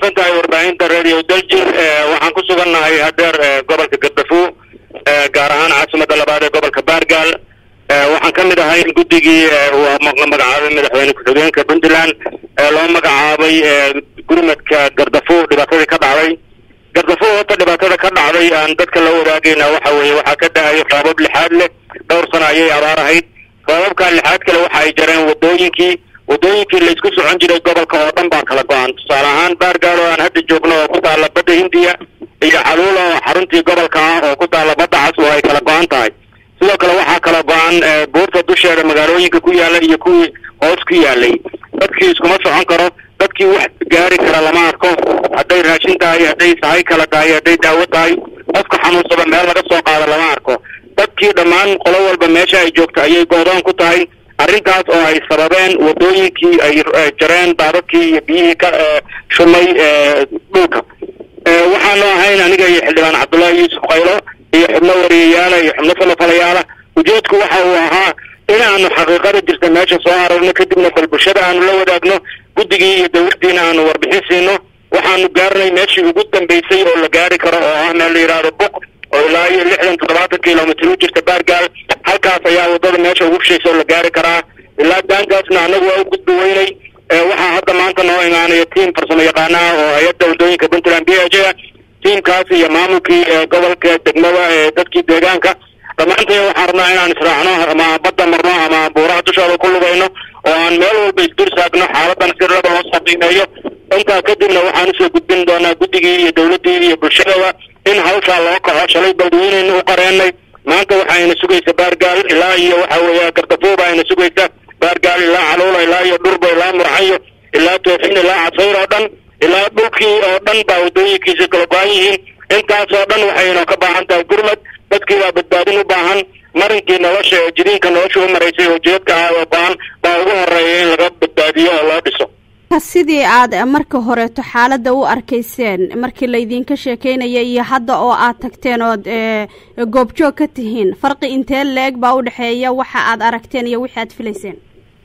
mahadsan tahay warbaahinta radio daljir waxaan ku sugannahay hadeer gobolka gardafuu gaar ahaan caasimada labaad ee gobolka baargaal waxaan ka mid ahay guddigii magacaabay madaxweyne ku-xigeenka puntland loo magacaabay gurmadka gardafuu dhibaatadii ka dhacday gardafuu horta dhibaatada ka dhacday aan dadka la wadaagayna waxa weeye waxaa ka da-ayo raabab lixaad leh dhowr sano ayay abaar ahayd raababkaa lixaad kale waxa ay jareen wadooyinkii wadooyinkii laysku socon jiray gobolka oo dhan baa kala go-an tusaale ahaan baargaal oo aan hadda joogno oo ku taalla badda hindiya iyo xaluula oo xaruntii gobolka ah oo ku taalla badda cas oo ay kala go-an tahay sidoo kale waxaa kala go-an buurta dusheeda magaalooyinka ku yaala iyo kuwii hoos ku yaalay dadkii iskuma socon karo dadkii wax gaari kara lama arko hadday raashin tahay hadday sahay kala tahay hadday daawo tahay qofka xanuunsada meel laga soo qaado lama arko dadkii dhammaan qolo walba meesha ay joogto ayay goodoon ku tahay arrintaas oo ay sababeen wadooyinkii ay jareen daadadkii iyo biyihii ka shumay dhulka waxaanu ahayn aniga iyo xildhibaan cabdullaahi yuusuf qaylo iyo xubno wariyayaala iyo xubno falafalayaala ujeedku waxa uu ahaa inaanu xaqiiqada jirta meesha soo aragno kadibna bal bulshada aanu la wadaagno guddigii iyo dawladdiina aanu warbixin siino waxaanu gaarnay meeshii ugu dambeysay oo la gaari karo oo ah meel la yidhaahdo buq oo ilaa iyo lixdan toddobaatan kilomitr u jirta baargaal halkaas ayaa wadada meesha ugu shaysa oo la gaari karaa ilaa daankaasna annagu waa u gudbi weynay waxaa hadda maanta noo imaanaya tiam farsamo yaqaanaha oo hay-adda wadooyinka puntland b h a tiamkaas iyo maamulkii gobolka degmada ee dadkii deegaanka dhammaantay waxaan rabnaa inaan israacno ama badda marno ama buuraha dushooda ku lugayno oo aan meel walba isdur saagno xaaladan si raba loo soo qiimeeyo intaa kadibna waxaan usoo gudbin doonaa guddigii iyo dawladdii iyo bulshadaba in hawshaa loo kaco shalay baldiweynayna u qareenay maanta waxayna sugaysa baargaal ilaa iyo waxa weeya gardafuuba ayna sugaysa baargaal ilaa caluula ilaa iyo dhurba ilaa murxayo ilaa toofin ilaa casayr oo dhan ilaa dhulkii oo dhan baa wadooyinkiisa kala go-an yihiin intaas oo dhan waxayna ka baahan tahay gurmad dadkii baa badbaadin u baahan marinkii nolosha ee jidiinka nolosha u maraysay oo jeedka ah oo baan baa ugu horeeya in laga badbaadiyo oo loo dhiso sidii aad marka horeeto xaaladda u arkayseen markii laydinka sheekeynaya iyo hadda oo aad tagteen ood goobjoog ka tihiin farqi intee leeg baa u dhexeeya waxa aad aragteen iyo wixii aad filayseen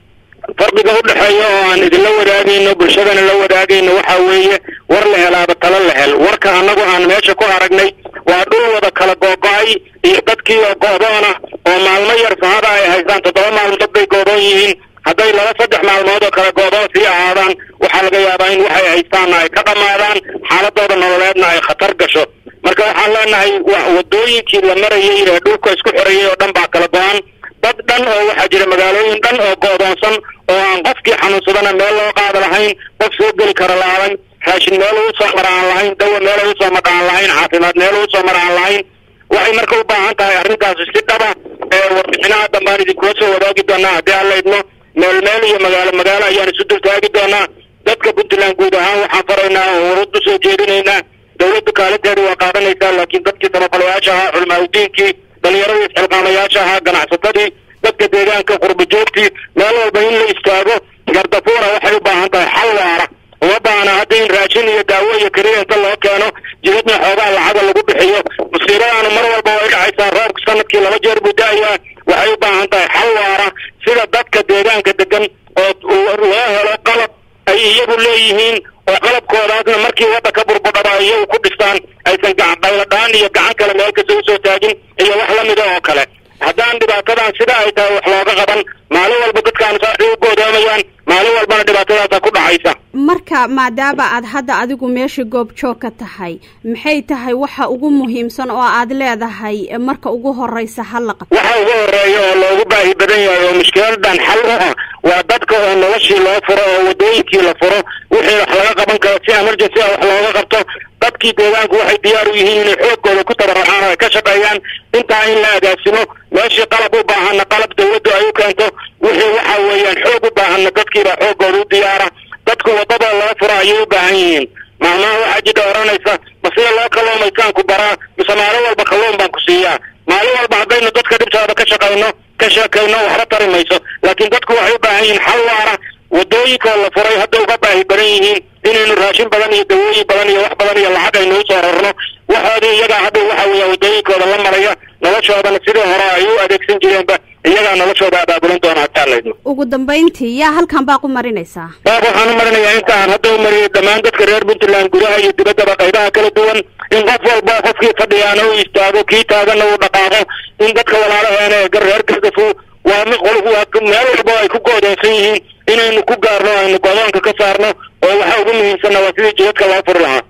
farqiga u dhexeeya oo aan idinla wadaagayno bulshadana la wadaagayno waxa weeye war la helaaba talo la hel warka annagu aan meesha ku aragnay waa dhul wada kala googo-ay iyo dadkii oo go-doona oo maalmo yar sahada ay haystaan toddoba maalmood bay goodoon yihiin hadday laba saddex maalmood oo kale goodoon sii ahaadaan waxaa laga yaabaa in waxay haystaanna ay ka dhammaadaan xaaladooda nololeedna ay khatar gasho marka waxaan leenahay wadooyinkii la marayay ee dhulka isku xoreeyay oo dhan baa kala go-an dad dhan oo waxaa jira magaalooyin dhan oo go-doonsan oo aan qofkii xanuunsadana meel loo qaada lahayn qof soo geli kara laadan raashin meel ugu soo mara aan lahayn dawa meel ugu soo mara aan lahayn caafimaad meel ugu soo mara aan lahayn waxay marka u baahan tahay arrintaasi si dhaba ee warbixinaha dambaan idinkula soo wadaagi doonaa haddii aan laydmo meel meel iyo magaalo magaalo ayaan isu dul taagi doonaa dadka puntland guud ahaan waxaan faraynaa oo warad usoo jeedinaynaa dawladdu kaalinteedu waa qaadanaysaa laakiin dadkii samafalayaasha ahaa culimaadudiinkii dhalinyaradii isxilqaamayaasha ahaa ganacsatadii dadka deegaanka qurba joogtii meel walba in la istaago gardafuura waxay u baahan tahay xal waara uma baahna hadda in raashin iyo daawo iyo keliya inta loo keeno jidadna xoogaa lacaga lagu bixiyo musiibadaanu mar walba way dhacaysaa roobka sanadkii laba jeer buu da-ayaa waxay u baahan tahay xal waara sida dadka deegaanka degan oo loo helo qalab ay iyagu leeyihiin oo qalabkoodaasna markii wadda ka burbudhaba ay iyagu ku dhistaan aysan gacanqayladhaan iyo gacan kale meel kasta usoo taagin iyo wax lamida oo kale haddaan dhibaatadan sida ay tahay wax looga qaban maalin walba dadkaanu saasay u goodoomayaan maalin walbana dhibaatadaasa ku dhacaysa marka maadaama aad hadda adigu meesha goobjoog ka tahay maxay tahay waxa ugu muhiimsan oo aad leedahay marka ugu horeysa hala qabto waxa ugu horeeya oo loogu baahi badan yahay oo mushkiladan xal u ah waa dadka oo noloshii loo furo oo wadooyinkii la furo wixii wax laga qaban karo si emergency ah wax looga qabto dadkii deegaanku waxay diyaar u yihiin inay xoogooda ku tabaracaan oo ay ka shaqeeyaan intaa in la agaasimo meeshii qalab u baahanna qalab dawladdu ay u keento wixii waxa weeyaan xoog u baahanna dadkiibaa xoogooda u diyaara dadku wadada loo furo ayay u baahan yihiin maalmaha waxaa jidha oranaysa ma sida loo kalluumaysaan ku baraa mise maalin walba kalluun baan ku siiyaa maalin walba haddaynu dadka dhibtooda ka shaqayno ka sheekayno waxba tari mayso laakiin dadku waxay u baahan yihiin xal waara wadooyinka la furay hadda uga baahi badan yihiin inaynu raashin badan iyo dawooyin badan iyo wax badan iyo lacag aynu usoo rarno waxoodii iyaga iyagaa hadda waxa weeya waddooyinkooda la maraya noloshoodana sidii hore ay u adeegsan jireenba iyagaa noloshooda abaabulan doona hataa laydmo ugu dambayntii yaa halkan baaq u marinaysaa baaq waxaan u marinayaa inta aan hadda u mariyay dhammaan dadka reer puntland gudaha iyo dibaddaba qaybaha kala duwan in qof walba qofkii fadhiyaana u istaago kii taagana uu dhaqaaqo in dadka walaalaheena ee reer gardafu waa mi qol waa meel walba ay ku go'doonsan yihiin inaynu ku gaarno aynu godoonka ka saarno oo waxa ugu muhiimsanna waa sidii jidadka loo furi lahaa